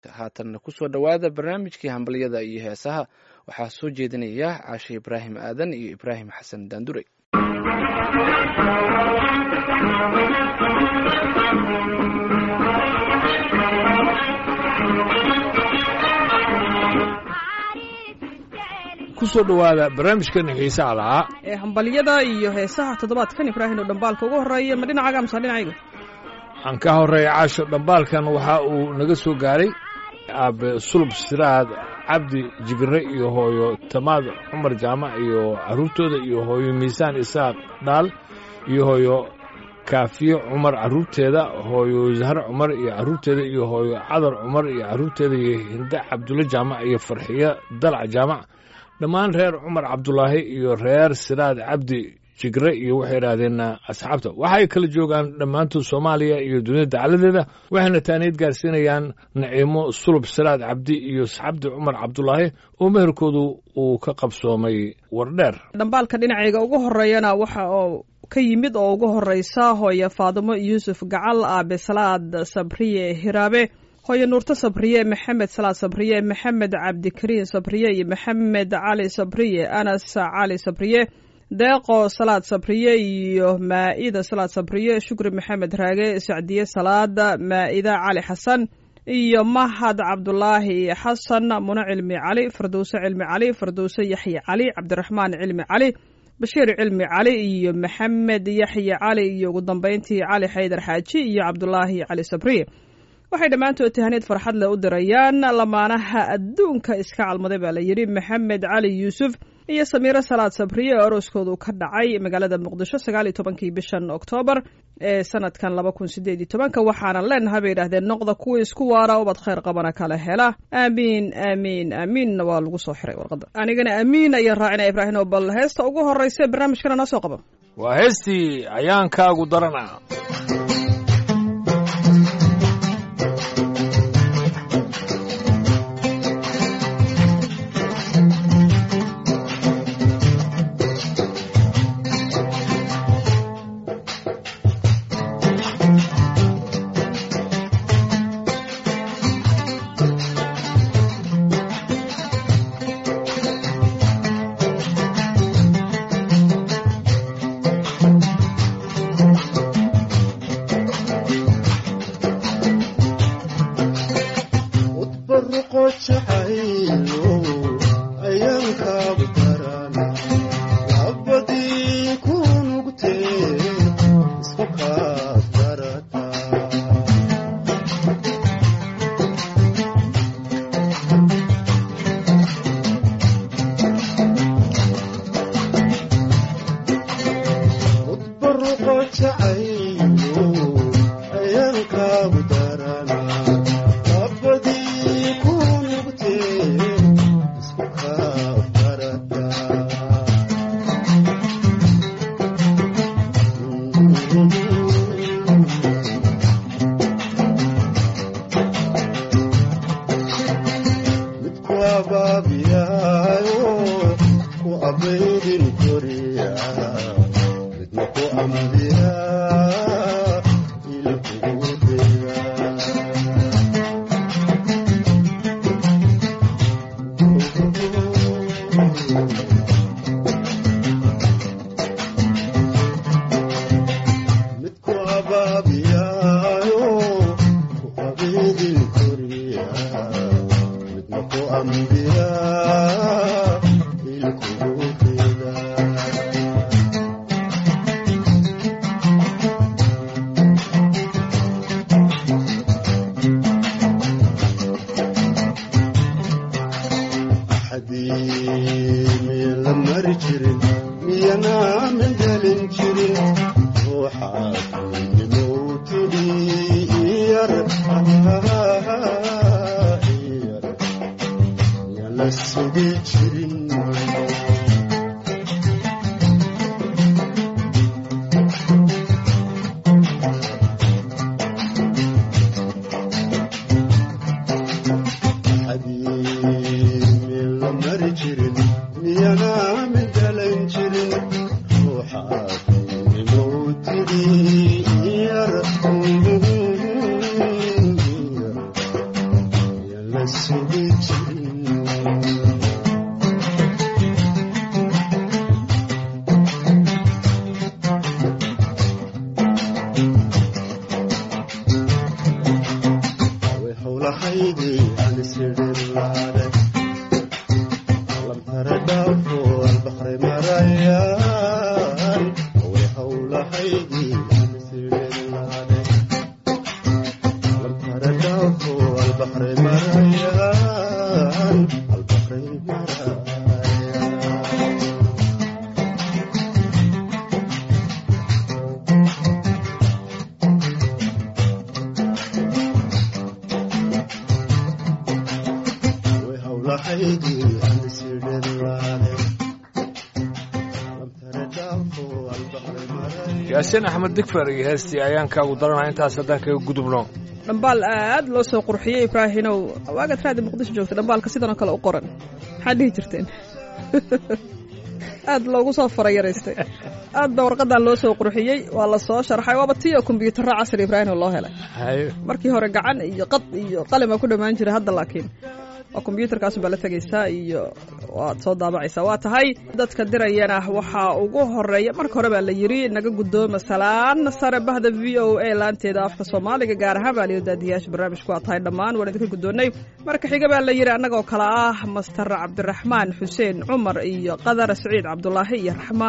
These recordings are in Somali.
haatanna kusoo dhowaada barnaamijkii hambalyada iyo heesaha waxaa soo jeedinaya caashe ibraahim aadan iyo ibraahim xasan daandure kusoo dhowaada barnaamijkeena xiisaha lahaa ee hambalyada iyo heesaha toddobaadkan ibraahim oo dhambaalka ugu horreeya ma dhinacaaga amse dhinacayga aan ka horreeya caasho dhambaalkan waxa uu naga soo gaaray aabe sulub siraad cabdi jibire iyo hooyo tamaad cumar jaamac iyo carruurtooda iyo hooyo miisaan isaaq dhaal iyo hooyo kaafiye cumar carruurteeda hooyo zahre cumar iyo carruurteeda iyo hooyo cadar cumar iyo carruurteeda iyo hinde cabdulle jaamac iyo farxiyo dalac jaamac dhammaan reer cumar cabdulaahi iyo reer siraad cabdi jigre iyo waxay idhaahdeen asxaabta waxay kala joogaan dhammaantood soomaaliya iyo dunida dacaladeeda waxayna taaniid gaarsiinayaan naciimo sulub siraad cabdi iyo saxabdi cumar cabdulaahi oo meherkoodu uu ka qabsoomay wardheer dhambaalka dhinacayga ugu horreeyana waxa oo ka yimid oo ugu horreysa hooye faadimo yuusuf gacal aabe salaad sabriye hiraabe hooye nuurto sabriye maxamed salaad sabriye maxamed cabdikariin sabriye iyo maxamed cali sabriye anas cali sabriye deeqo salaad sabriye iyo maa'ida salaad sabriye shukri maxamed raage sacdiye salaada maa'ida cali xasan iyo mahad cabdulaahi xasan mune cilmi cali fardowse cilmi cali fardowse yaxye cali cabdiraxmaan cilmi cali bashiir cilmi cali iyo maxamed yaxye cali iyo ugu dambeyntii cali xaydar xaaji iyo cabdulaahi cali sabriye waxay dhammaantood tahaniid farxad leh u dirayaan lamaanaha adduunka iska calmaday baa la yidhi maxamed cali yuusuf iyo samiiro salaad sabriye oo arooskoodu ka dhacay magaalada muqdisho sagaal iyo tobankii bishan oktoobar ee sanadkan laba kun sideed iyo tobanka waxaana leenahay bay yidhahdeen noqda kuwii isku waara ubad khayr qabana kala hela aamiin aamiin aamiinna waa lagu soo xiray warqadda anigana aamiin ayaan raacina ibraahim oo bal heesta ugu horreysa barnaamijkana noo soo qaba waa heestii ayaankaagu darana la sugi jirin way howlahaydii aan isirilaaday lamtara dhaafo albaqri marayaan way howlahaydii aan isirilaaday lamtara dhaafo albaqri marayaan albaqri marayaan way howlahaydii aan isirilaaday lamtara dhaafo albaqri marayaan yaasiin axmed digfer iyo heestii ayaan kaagu daranaa intaas haddaan kaga gudubno dhambaal aad loo soo qurxiyey ibraahinow waagaad raadi muqdisho joogta dhambaalka sidanoo kale u qoran maxaad dhihi jirteen aad loogu soo farayaraystay aad baa warqadan loo soo qurxiyey waa la soo sharxay waaba tii oo kombiyuutarra casri ibraahinow loo helay haye markii hore gacan iyo qad iyo qalima ku dhammaan jira hadda laakiin waa kombiyuutarkaasun baa la tegaysaa iyo waad soo daabacaysaa waa tahay dadka dirayana waxaa ugu horeeya marka hore baa la yidhi naga guddooma salaan sare bahda v o a laanteeda afka soomaaliga gaar ahaan baa layidhi daadiyaasha barnaamijku waa tahay dhammaan waan idinka guddoonnay marka xiga baa la yidhi annagoo kale ah master cabdiraxmaan xuseen cumar iyo qadar siciid cabdulaahi iyo raxma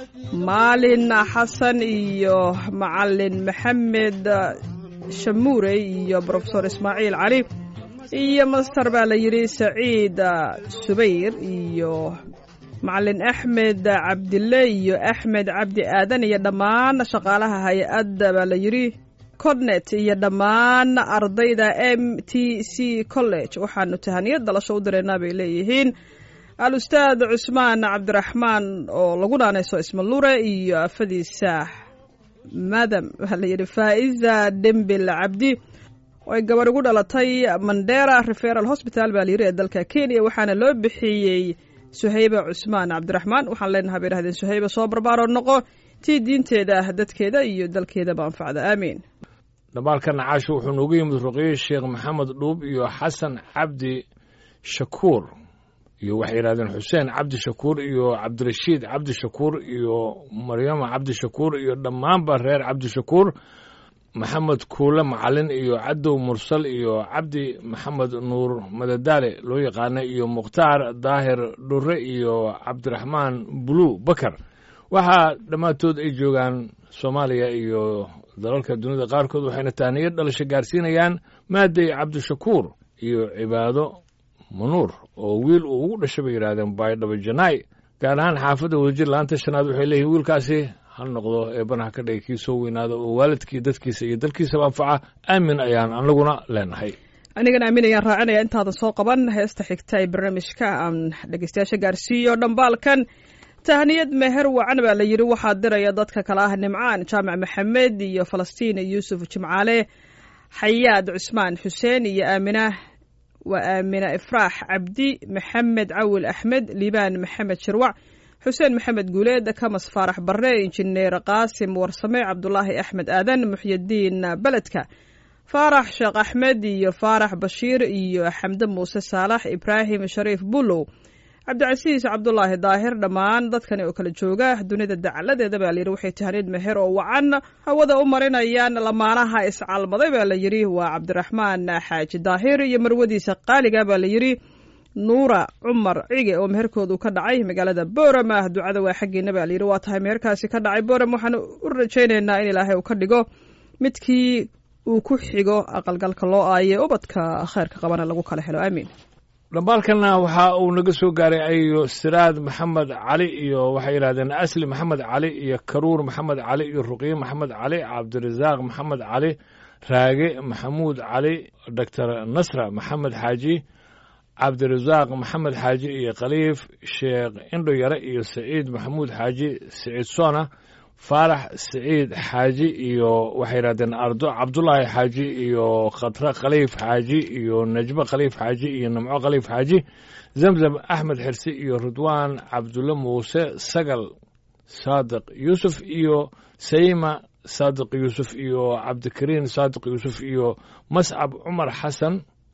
maalin xasan iyo macalin maxamed shamuure iyo brofesor ismaaciil cali iyo master baa la yidhi saciid subayr iyo macalin axmed cabdille iyo axmed cabdi aadan iyo dhammaan shaqaalaha hay-adda baa la yidhi cornet iyo dhammaan ardayda m t c college waxaanu tahaniyad dalasho u diraynaa bay leeyihiin al-ustaad cusmaan cabdiraxmaan oo lagu naanayso ismalure iyo afadiisa madam waxaa la yidhi faa'iza dembil cabdi oo ay gabarh ugu dhalatay mandera referal hosbital baa layidhi ee dalka kenya waxaana loo bixiyey suhayba cusmaan cabdiraxmaan waxaan leenahay bay dhahdeen suhayba soo barbaaroo noqo tii diinteeda dadkeeda iyo dalkeedaba anfacda aamiin dhambaalkan caasho wuxuu noogu yimid ruqye sheekh maxamed dhuub iyo xasan cabdi shakuur iyo waxay yidhahdeen xuseen cabdi shakuur iyo cabdirashiid cabdi shakuur iyo maryama cabdi shakuur iyo dhammaanba reer cabdi shakuur maxamed kuule macalin iyo cadow mursal iyo cabdi maxamed nuur madadaale loo yaqaana iyo mukhtaar daahir dhure iyo cabdiraxmaan bulu bakar waxaa dhammaantood ay joogaan soomaaliya iyo dalalka dunida qaarkood waxayna tahniyad dhalasho gaarsiinayaan maaday cabdishakuur iyo cibaado manuur oo wiil uu ugu dhashay bay yidhahdeen baydhabo janaay gaar ahaan xaafadda wadajir laanta shanaad waxay leeyihin wiilkaasi ha noqdo eebanaha ka dhigay kii soo weynaada oo waalidkii dadkiisa iyo dalkiisaba anfaca aamin ayaan anaguna leenahay anigana aamin ayaan raacinaya intaadan soo qaban heesta xigta ee barnaamijka aan dhegeystayaasha gaarsiiyo dhambaalkan tahniyad meher wacan baa la yidhi waxaa diraya dadka kale ah nimcaan jaamac maxamed iyo falastiin yuusuf jimcaale xayaad cusmaan xuseen iyo aamina waa aamina ifraax cabdi maxamed cawil axmed liibaan maxamed shirwac xuseen maxamed guuleed kamas faarax barre injineer qaasim warsame cabdulaahi axmed aadan muxyidiin beledka faarax sheekh axmed iyo faarax bashiir iyo xamde muuse saalax ibraahim shariif bulow cabdicasiis cabdulaahi daahir dhammaan dadkani oo kala jooga dunida dacaladeeda baa layidhi waxay tahniyad meher oo wacan hawada u marinayaan lamaanaha iscalmaday baa la yidhi waa cabdiraxmaan xaaji daahir iyo marwadiisa qaaliga baa la yidhi nuura cumar cige oo meherkoodu ka dhacay magaalada boorama ducada waa xaggeena baa layidhi waa tahay meherkaasi ka dhacay boram waxaan u rajaynaynaa in ilaahay uu ka dhigo midkii uu ku xigo aqalgalka loo aaye ubadka kheyrka qabana lagu kala helo aamiin dhambaalkana waxa uu naga soo gaaray ayo siraad maxamed cali iyo waxay yidhahdeen asli maxamed cali iyo karuur maxamed cali iyo ruqye maxamed cali cabdirasaaq maxamed cali raage maxamuud cali doctor nasra maxamed xaaji cabdirasaaq maxamed xaaji iyo khaliif sheekh indho yare iyo saciid maxamuud xaaji saciid soona faarax saciid xaaji iyo waxay yidhahdeen ardo cabdulaahi xaaji iyo khatre khaliif xaaji iyo najbo khaliif xaaji iyo namco khaliif xaaji zamzam axmed xirsi iyo ridwaan cabdulle muuse sagal saadiq yuusuf iyo sayma saadiq yuusuf iyo cabdikariin saadiq yuusuf iyo mascab cumar xasan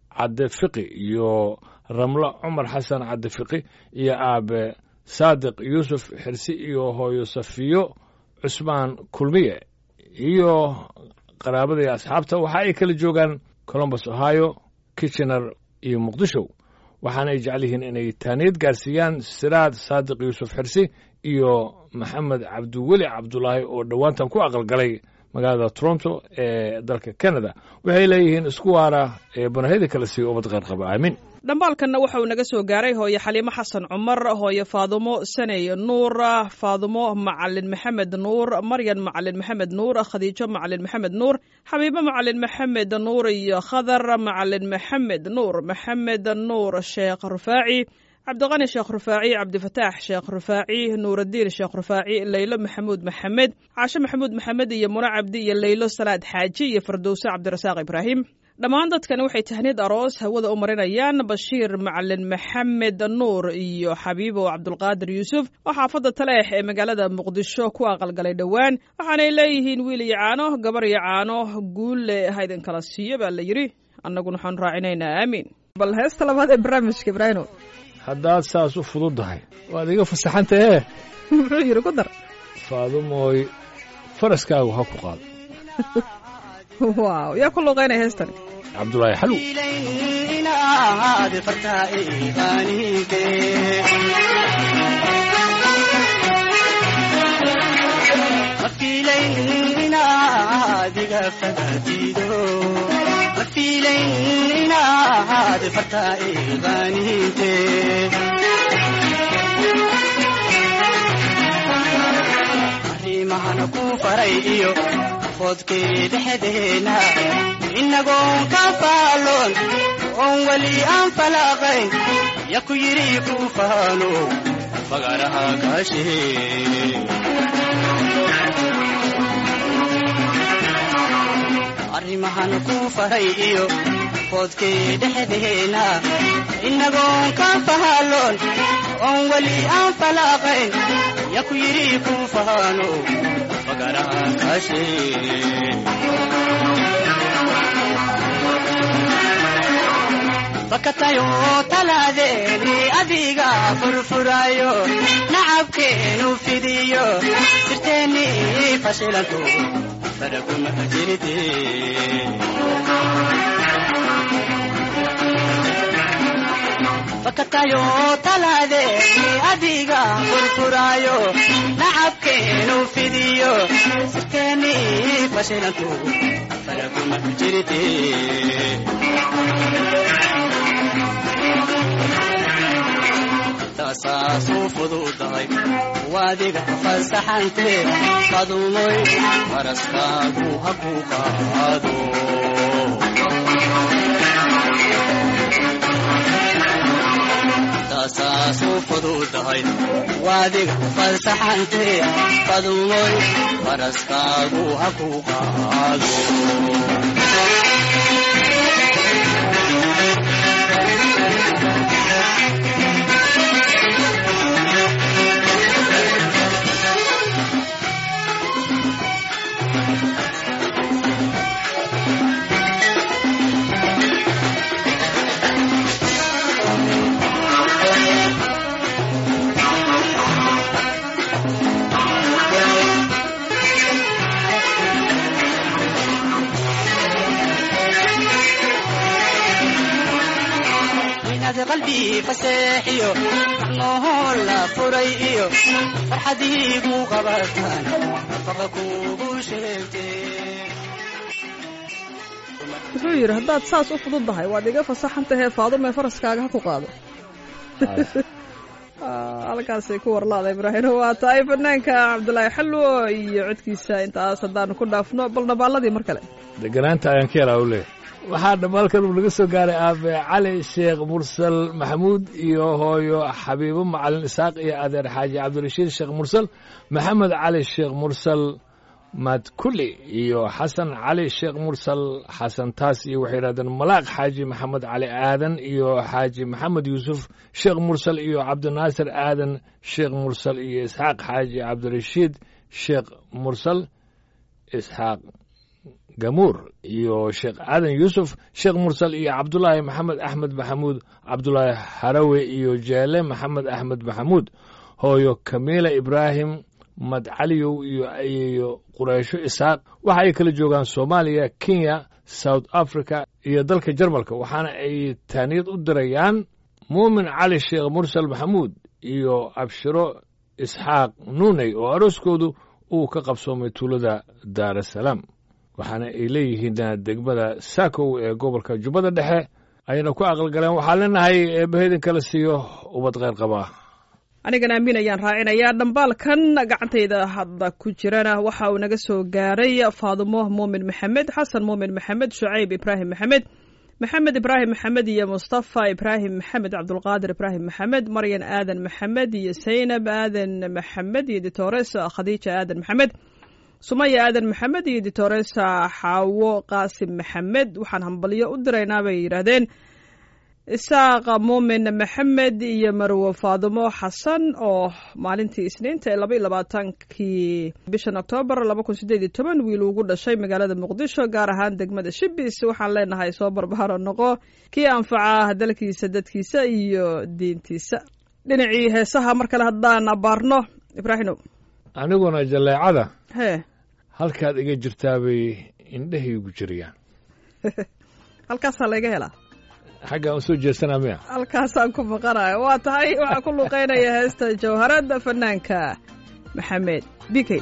cadde fiqi iyo ramlo cumar xasan cadde fiqi iyo aabe saadiq yuusuf xirsi iyo hooyo safiyo cusmaan kulmiye iyo qaraabada iyo asxaabta waxa ay kala joogaan colombus ohio kitchener iyo muqdisho waxaana ay jecel yihiin inay taaniyad gaarsiiyaan siraad saadiq yuusuf xirsi iyo maxamed cabdiweli cabdulaahi oo dhowaantan ku aqalgalay magaalada toronto ee dalka canada waxay leeyihiin isku waara ee banahida kala siiya ubad qeyr qaba aamin dhambaalkanna waxa uu naga soo gaaray hooye xaliimo xasan cumar hooye faadumo saney nuur faadumo macalin maxamed nuur maryan macalin maxamed nuur khadiijo macalin maxamed nuur xabiibo macalin maxamed nuur iyo khadar macalin maxamed nuur maxamed nuur sheekh rufaaci cabdiqani sheekh rufaaci cabdifataax sheekh rufaaci nuuraddiin sheekh rufaaci leylo maxamuud maxamed caashe maxamuud maxamed iyo mune cabdi iyo leylo salaad xaaji iyo fardowse cabdirasaaq ibraahim dhammaan dadkani waxay tahniyad aroos hawada u marinayaan bashiir macalin maxamed nuur iyo xabiibo cabdulqaadir yuusuf oo xaafadda taleex ee magaalada muqdisho ku aqalgalay dhowaan waxaanay leeyihiin wiil iyo caano gabar iyo caano guulle haydin kala siiyo baa la yidhi annaguna waxaanu raacinaynaa aamiin bal heesta labaad ee barnaamijka ibraahino haddaad saas u fududdahay waad iga fasaxantahee muxuu yidhi ku dar faadumooy faraskaagu ha ku qaado waaw yaa ku luuqaynaya heestani cabdulaahi xalow arrimahana ku faray iyo foodkii dhexdeena inagoon ka faaloon oon weli aan falaaqayn ya ku yidhi ku faano fagaraha kaashee arrimahan ku faray iyo foodkii dhexdeena inagoon ka faaloon oon weli aan falaaqayn ya ku yidhi ku faano fagaraha kaashee fakatayo talaadeeni adiga furfurayo nacabkeenu fidiyo sirteeni fashilanto faraguma jirte fakatayo talaadeeni adiga furfurayo nacabkeenu fidiyo sirteeni fashilanto faraguma jirte saasuu fududahay waadiga fasaxante qadumoy faraskaagu ha ku qaado saasuu fududahay waadiga fasaxante qadumoy faraskaagu ha ku qaado qalbi faseexiyo macnoohoo la furay iyo farxadiigu qabataan nafaqa kugu sheegtee wuxuu yidhi haddaad saas u fududdahay waad iga fasaxantahee faadume faraskaaga ha ku qaado halkaasay ku warlaada ibraahino waa tahay fanaanka cabdulaahi xalwo iyo codkiisa intaas haddaanu ku dhaafno bal nabaaladii mar kale deganaanta ayaan ka helaa u leeyahay waxaa dhammaalkan uu naga soo gaaray aabe cali sheekh mursal maxamuud iyo hooyo xabiibo macalin isaaq iyo adeer xaaji cabdirashiid sheekh mursal maxamed cali sheekh mursal madkuli iyo xasan cali sheekh mursal xasan taas iyo waxay yidhahdeen malaaq xaaji maxamed cali aadan iyo xaaji maxamed yuusuf sheekh mursal iyo cabdinaasir aadan sheekh mursal iyo isxaaq xaaji cabdirashiid sheekh mursal isxaaq gamuur iyo sheekh aadan yuusuf sheekh mursal iyo cabdulaahi maxamed axmed maxamuud cabdulaahi harawe iyo jeele maxamed axmed maxamuud hooyo kamiila ibraahim madcaliyow iyo ayeeyo qureysho isaaq waxa ay kala joogaan soomaaliya kenya south africa iyo dalka jarmalka waxaana ay taaniyad u dirayaan muumin cali sheekh mursal maxamuud iyo abshiro isxaaq nuuney oo arooskoodu uu ka qabsoomay tuulada daarasalaam waxaana ay leeyihiin degmada saakow ee gobolka jubbada dhexe ayna ku aqalgaleen waxaa leenahay eebbahedin kala siiyo ubad kheyr qabaa anigan aamin ayaan raacinayaa dhambaalkan gacantayda hadda ku jirana waxa uu naga soo gaaray faadumo muumin maxamed xasan muumin maxamed shucayb ibraahim maxamed maxamed ibraahim maxamed iyo mustafa ibraahim maxamed cabdulqaadir ibraahim maxamed maryan aadan maxamed iyo saynab aadan maxamed iyo ditores khadiija aadan maxamed sumaya aadan maxamed iyo ditores xaawo qaasim maxamed waxaan hambalyo u diraynaa bay yidhaahdeen isaaqa muumin maxamed iyo marwo faadumo xasan oo maalintii isniinta ee laba iyo labaatankii bishan oktoobar laba kun sideed iyo toban wiil ugu dhashay magaalada muqdisho gaar ahaan degmada shibis waxaan leenahay soo barbaaro noqo kii anfaca dalkiisa dadkiisa iyo diintiisa dhinacii heesaha mar kale haddaan abaarno ibraahino aniguna jaleecada hee halkaad iga jirtaabay indhahaygu jiriyaan halkaasaa layga helaa xaggaan u soo jeesanaa miya halkaasaan ku maqanayo waa tahay waxaa ku luuqeynaya heesta jawharada fanaanka maxamed bikey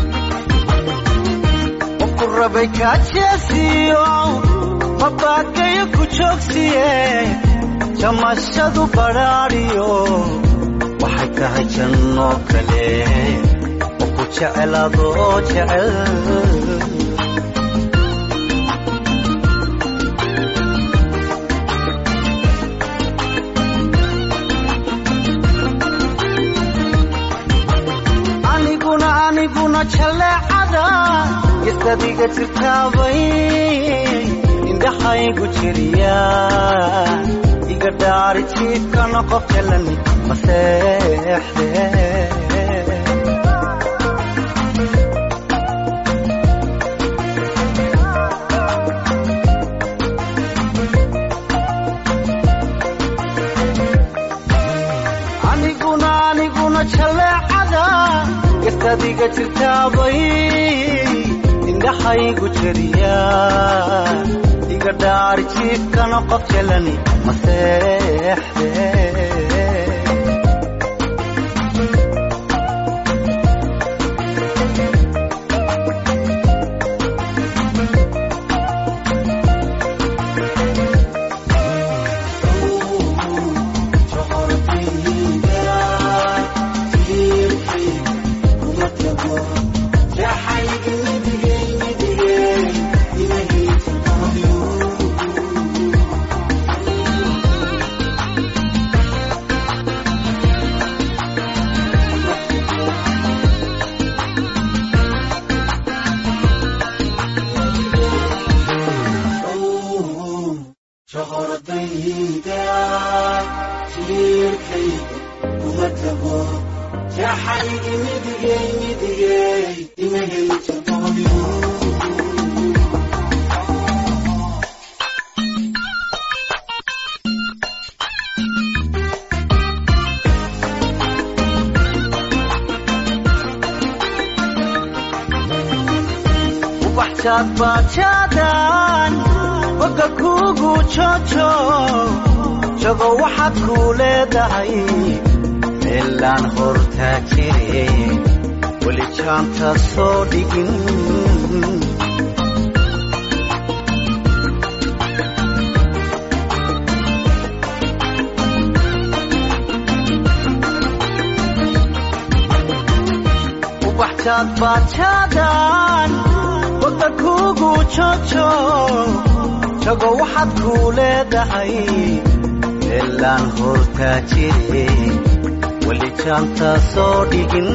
ku rabay kaajeesiyo mabaakayo ku joogsiye jamashadu badhaadhiyo waxay tahay janno kale oo ku jecel adoo jecel aniguna aniguna jaleecada isadiga jirtaabay indhaxaygu jiriya iga dhaari jiifkana qof jalan maseexde aniguna aniguna jaleecada isadiga jirtaabay indhaxaygu jeriya iga dhaari jiifkana qof jalani maseexde ubaxjaad baajaadan boga kuugu joojo jago waxaad kuu leedahay meelaan hortaa jire weli jaanta soo dhigin ubaxjaad baajaadan boga kuugu joojo jago waxaad kuu leedahay meelaan hortaa jire weli jaanta soo dhigin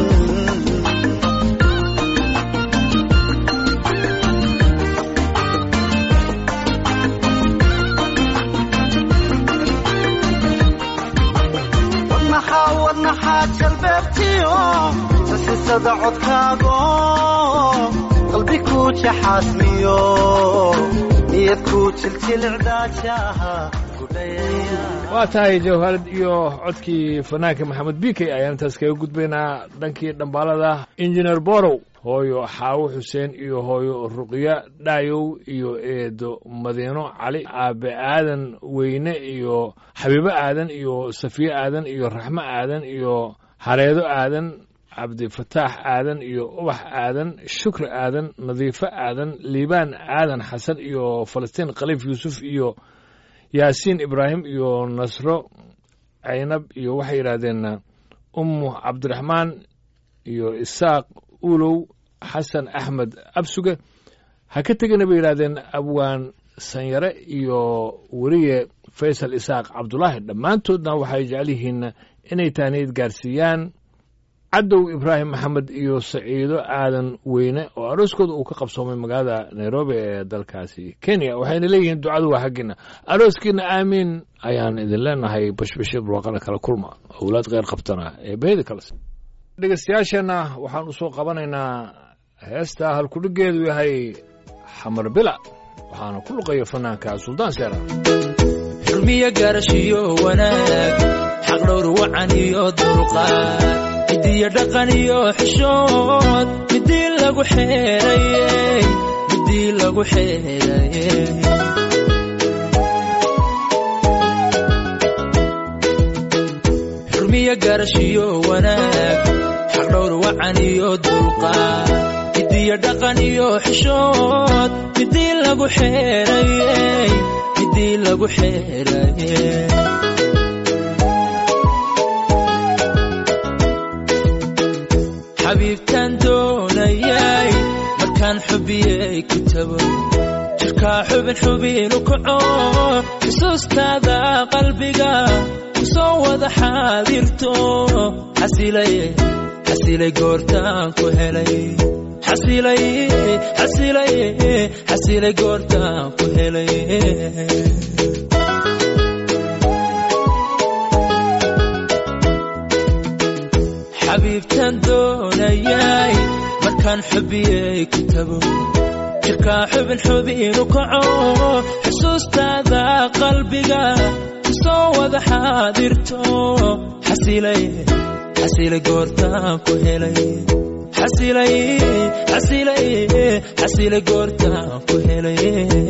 wadnaxaa wadnaxaa jalbeebtiyo sasisada codkaago qalbi ku jaxaasmiyo niyad ku jiljilcdaajaha gudhayaya waa tahay jawharad iyo codkii fanaanka maxamed bikey ayaan intaas kaga gudbaynaa dhankii dhambaalada injineer borow hooyo xaawo xuseen iyo hooyo ruqya dhaayow iyo eedo madiino cali aabe aadan weyne iyo xabiibo aadan iyo safiye aadan iyo raxmo aadan iyo hareedo aadan cabdifataax aadan iyo ubax aadan shukri aadan nadiifo aadan liibaan aadan xasan iyo falastiin khaliif yuusuf iyo yaasiin ibraahim iyo nasro caynab iyo waxay yidhaahdeen ummu cabdiraxmaan iyo isaaq ulow xasan axmed absuge ha ka tegina bay yidhahdeen abwaan sanyare iyo weriye faysal isaaq cabdulaahi dhammaantoodna waxay jecel yihiin inay tahniyad gaarsiiyaan cadow ibraahim maxamed iyo saciido aadan weyne oo arooskooda uu ka qabsoomay magaalada nairobi ee dalkaasi kenya waxayna leeyihiin ducadu waa xaggiina arooskiina aamiin ayaan idin leenahay bashbashir barwaaqana kala kulma owlaad kheyr qabtana ee beheda kales dhegeystayaasheenna waxaan u soo qabanaynaa heesta halkudhigeedu yahay xamar bila waxaana ku luqaya fanaanka suldaan seera xurmiyo gaarashiyo wanaag xaq dhowr wacan iyo dulqaad midiyo dhaqan iyo xishood midii lagu xeerayey midii lagu xeerayey xurmiyo gaarashiyo wanaag xaq dhowr wacan iyo dulqaad midiyo dhaqan iyo xishood midii lagu xeerayey midii lagu xeerayey xabiibtaan doonayay markaan xubiyey ku tago jirkaa xubin xubinu kaco xusuustaada qalbiga ku soo wada xaadirto xasilay xasilay goortaan ku helay xasilay xasilay xasilay goortaan ku helay xabiibtaan doonayay markaan xubiyey ku tago jirkaa xubin xubinu kaco xusuustaada qalbiga ku soo wada xaadirto xasilay xasilay goortaan ku helay xasilay xasilay xasilay goortaan ku helay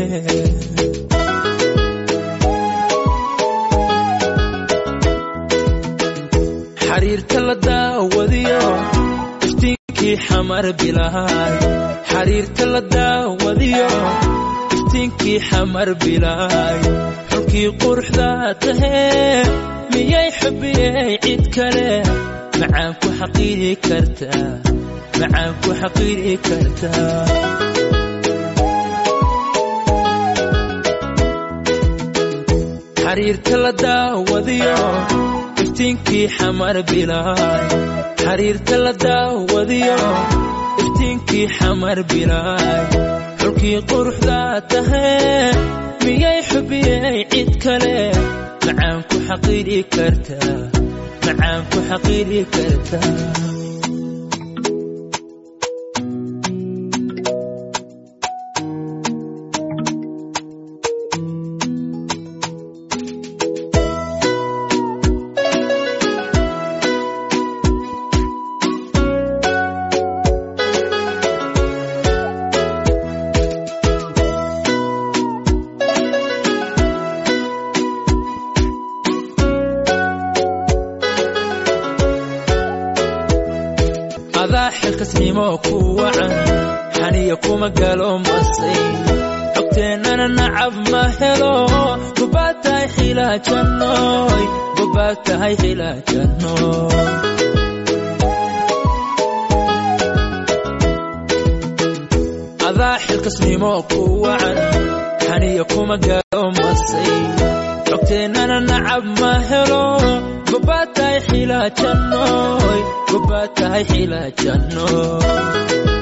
xariirta la daawadiyo iftiinkii xamar bilaay xariirta la daawadiyo iftiinkii xamar bilaay xulkii quruxda tahee miyay xubiyey cid kale macaan ku xaqiiri kartaa macaan ku xaqiiri kartaa xariirta la daawadiyo iftiinkii xamar bilaay xariirta la daawadiyo iftiinkii xamar bilaay xulkii quruxda tahee miyay xubiyey cid kale macaan ku xaqiiri kartaa macaan ku xaqiiri kartaa adaa xilkasnimo ku wacan xaniya kuma galo masay xogteennana nacab ma helo gobaad tahay xilaajannoy gobaad tahay xilaajannoy adaa xilkasnimo ku wacan xaniya kuma galo masay xogteennana nacab ma helo gobaad tahay xilaajannoy gobaad tahay xilaajannoy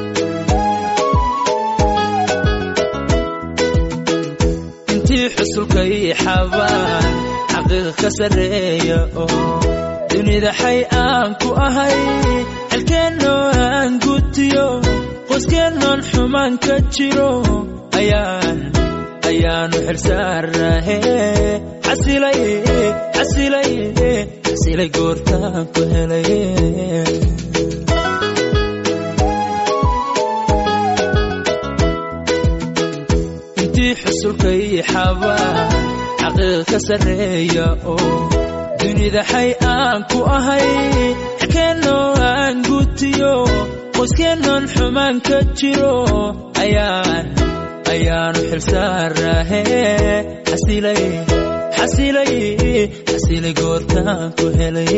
intii xusulka ii xabaan xaqiiqa ka sarreeya oo dunida xay aan ku ahay xelkeennoo aan gutiyo qoskeennan xumaan ka jiro ayaan ayaanu xilsaarahe xasilay xasilay xasilay goortaan ku helay intii xusulkay xabaa xaqiiq ka sarreeya oo dunida xay aan ku ahay xilkeennoo aan gutiyo qoskeennan xumaan ka jiro ayaan ayaanu xilsaarahe xasilay xasilay xasilay goortaan ku helay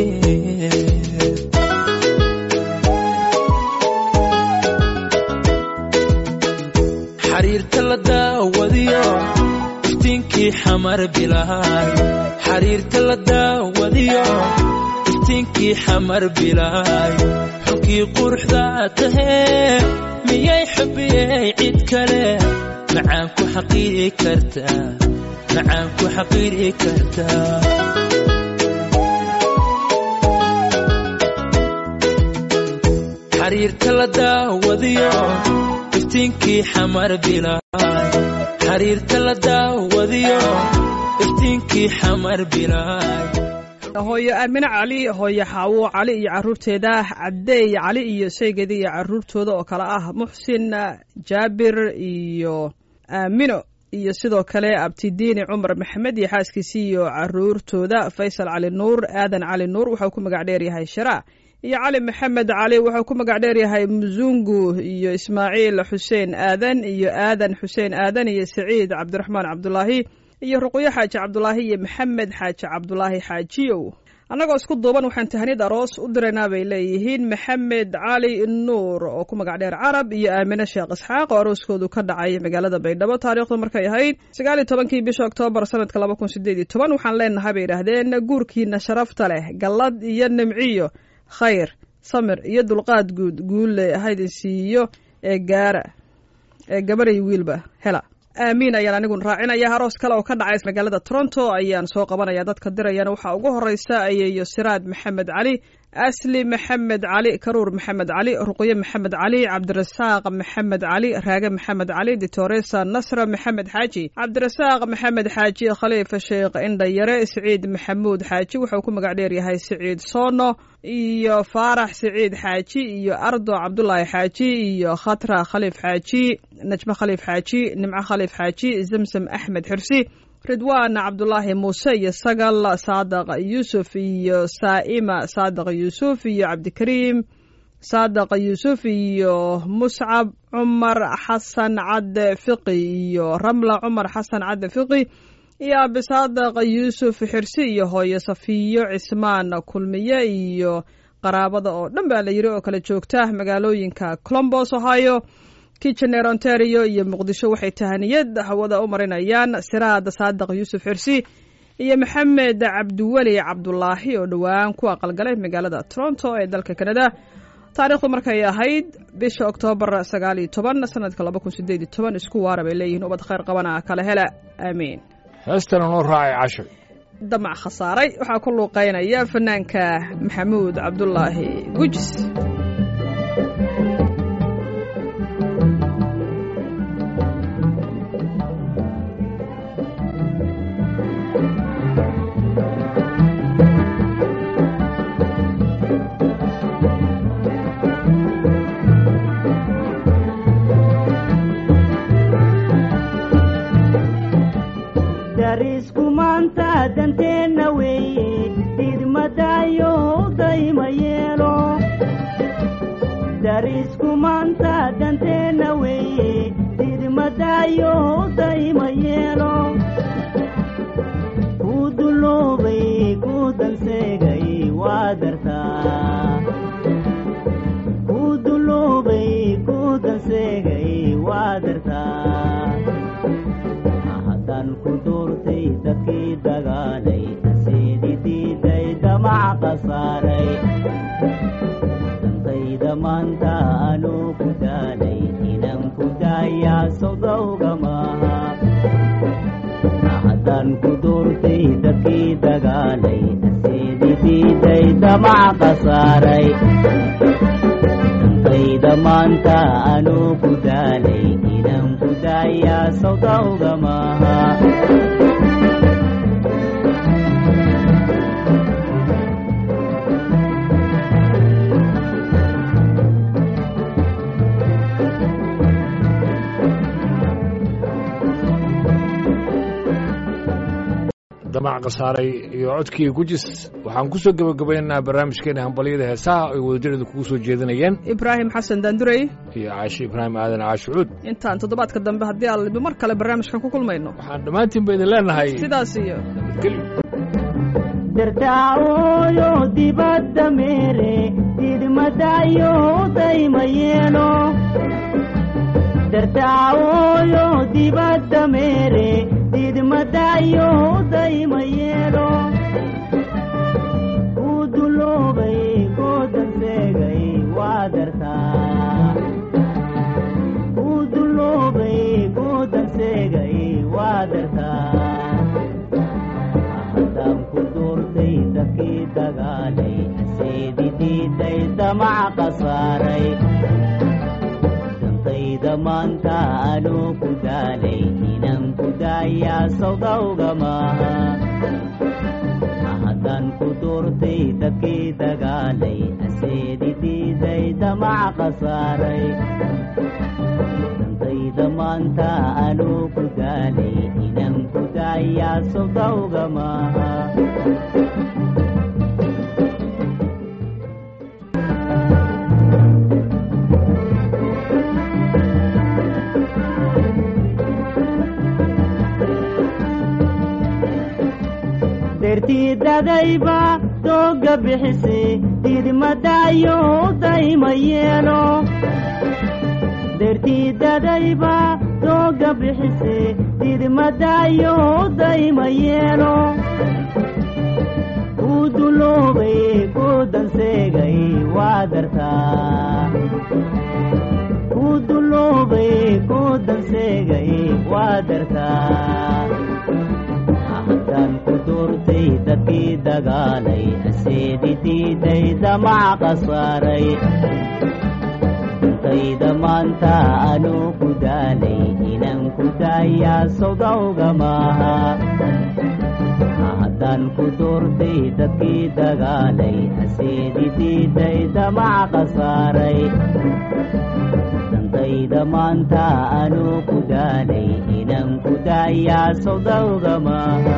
xariirta la daawadiyo iftiinkii xamar bilaay xariirta la daawadiyo iftiinkii xamar bilaay xulkii quruxda tahee miyay xubiyey cid kale macaan ku xaqiiri kartaa macaan ku xaqiiri kartaa xariirta la daawadiyo iftiinkii xamar bilaay xariirta la daawadiyo iftiinkii xamar bilaay hooyo aamine cali hooyo xaawo cali iyo caruurteeda cabdeey cali iyo shaygeeda iyo caruurtooda oo kale ah muxsin jaabir iyo aamino iyo sidoo kale abtidiini cumar maxamed iyo xaaskiisii iyo caruurtooda faysal cali nuur aadan cali nuur waxau ku magac dheeryahay shara iyo cali maxamed cali wuxuu ku magac dheeryahay musungu iyo ismaaciil xuseen aadan iyo aadan xuseen aadan iyo saciid cabdiraxmaan cabdulaahi iyo ruqyo xaaji cabdulaahi iyo maxamed xaaji cabdulaahi xaajiyow annagoo isku duuban waxaan tahaniyad aroos u diraynaa bay leeyihiin maxamed cali nuur oo ku magac dheer carab iyo aamine sheekh isxaaq oo arooskoodu ka dhacay magaalada baydhabo taariikhdu markay ahayd sagaal iyo tobankii bisha oktoobar sanadka laba kun sideed iyo toban waxaan leenahay bay yidhaahdeen guurkiina sharafta leh gallad iyo nimciyo khayr samir iyo dulqaad guud guulle haydin siiyo ee gaara ee gabaray wiilba hela aamiin ayaan anigun raacinaya aroos kale oo ka dhacay magaalada toronto ayaan soo qabanaya dadka dirayana waxaa ugu horeysa ayeeyo siraad maxamed cali asli maxamed cali karuur maxamed cali ruqyo maxamed cali cabdirasaaq maxamed cali raage maxamed cali ditoresa nasra maxamed xaaji cabdirasaaq maxamed xaaji khaliifa sheekh indhayare siciid maxamuud xaaji wuxuu ku magac dheeryahay siciid soono iyo faarax siciid xaaji iyo ardo cabdulaahi xaaji iyo khatra khaliif xaaji najme khaliif xaaji nimco khaliif xaaji zamsam axmed xirsi ridwaan cabdulaahi muuse iyo sagal saadaq yuusuf iyo saa'ima saadaq yuusuf iyo cabdikariim saadaq yuusuf iyo muscab cumar xasan cadde fiqi iyo ramla cumar xasan cadde fiqi iyo abi saadaq yuusuf xirsi iyo hooyo safiyo cismaan kulmiye iyo qaraabada oo dhan baa la yiri oo kala joogta magaalooyinka colombos ohio kitchener ontario iyo muqdisho waxay tahaniyad hawada u marinayaan siraad saadaq yuusuf xirsi iyo maxamed cabdiweli cabdulaahi oo dhowaan ku aqalgalay magaalada toronto ee dalka canada taariikhdu markay ahayd bisha oktoobar sagaal iyo toban sanadka laba kun sideed iyo toban isku waara bay leeyihiin ubad khayr qabana kala hela aamiin heestana noo raacay casho damac khasaaray waxaa ku luuqeynaya fanaanka maxamuud cabdulaahi gujis darisku maanta danteenna weeye didmadayo dayma yeelo darisku maanta danteenna weeye didmadayo dayma yeelo ku duloobay ku danseegay waa dartaa ku duloobay ku danseegay waa dartaa haddaan ku doortay dadkii dagaalay seedi diiday damac qasaaray dantayda maanta anuu ku daalay inaan ku daayaa sodowga maaha haddaan ku doortay dadkii dagaalay seedi diiday damac qasaaray dantayda maanta anuu ku daalay inaan ku daayaa sawdawga maaha damac khasaaray iyo codkii gujis waxaan ku soo gebagabaynaynaa barnaamijkeena hambalyada heesaha ay wadajareedu kugu soo jeedinayeen ibraahim xasan daandurey iyo caashi ibraahim aadan caashucuud intaan toddobaadka dambe haddii aan mar kale barnaamijkan ku kulmayno waxaan dhammaantiin ba idin leenahay sidaas iyo nabadgelyo dartaaooyo dibadda meere didmadayo dayma yeelo dartaaooyo dibadda meere didmadayo dayma yeelo kuu duloobay goodan seegay waa dartaa kuu duloobay goodan seegay waa dartaa haddaan ku duurtay dadkii dagaalay seedi diiday damac khasaaray dantayda maanta anuu ku daalay inaan ku daayaa sawdawga maaha haddaan ku duurtay dadkii dagaalay seedi diiday damac khasaaray dantayda maanta anuu ku daalay inaan ku daayaa sawdawga maaha dertiidadayba dooga bixise didmadayo dayma yeelo dertiidadayba dooga bixise didmadayo dayma yeelo kuu duloobay goodan seegay waa dartaa kuu duloobay goodan seegay waa dartaa haddaan ku duurtay dadkii dagaalay seedi diiday damac khasaaray dantayda maanta anuu ku daalay inaan ku daayaa sawdawga maaha haddaan ku duurtay dadkii dagaalay seedi diiday damac khasaaray dantayda maanta anuu ku daalay inaan ku daayaa sawdawga maaha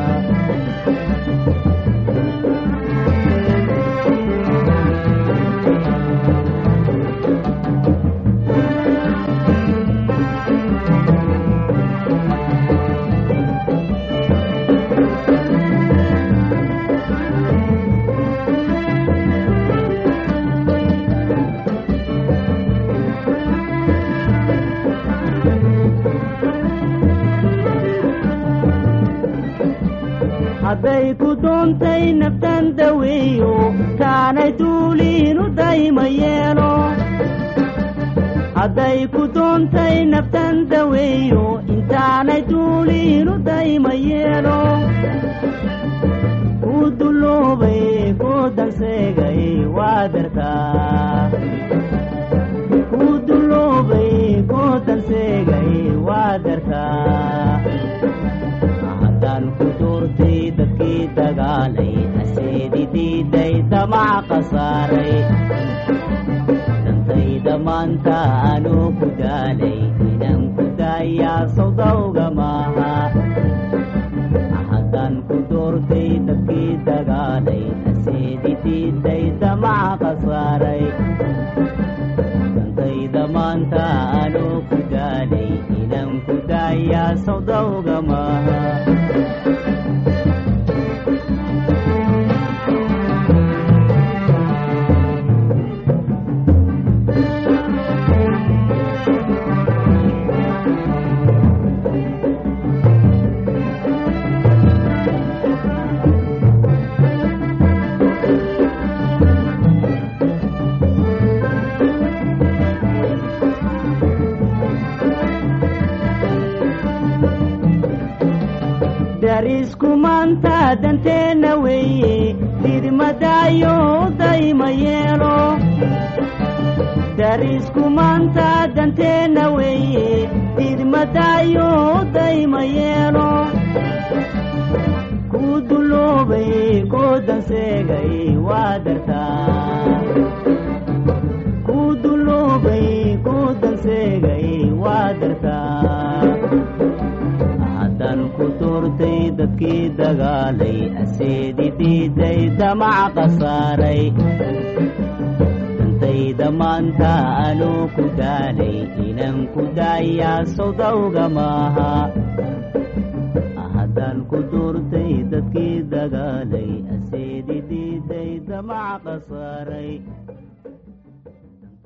hadday ku doontay naftan daweeyo kaanay duuliinu dayma yeelo hadday ku doontay naftan daweeyo intaanay duuliinu dayma yeelo kuu duloobay goodan seegay waa dartaa kuu duloobay goodan seegay waa dartaa haddaan ku duurtay dadkii dagaalay seedi diiday damac khasaaray dantayda maanta anuu ku daalay inaan ku daayaa sawdawga maaha haddaan ku duurtay dadkii dagaalay seedi diiday damac khasaaray dantayda maanta anuu ku daalay inaan ku daayaa sawdawga maaha darisku maanta danteenna weeye didmadayo dayma yeelo darisku maanta danteenna weeye didmadaayo dayma yeelo ku duloobay ku danseegay waa dartaa ku duloobay ku danseegay waa dartaa haddaan ku doortay dadkii dagaalay aseedi diiday damaca khasaaray dantayda maanta anuu ku daalay inaan ku daayaa sawdawga maaha haddaan ku doortay dadkii dagaalay aseedi diiday damaca khasaaray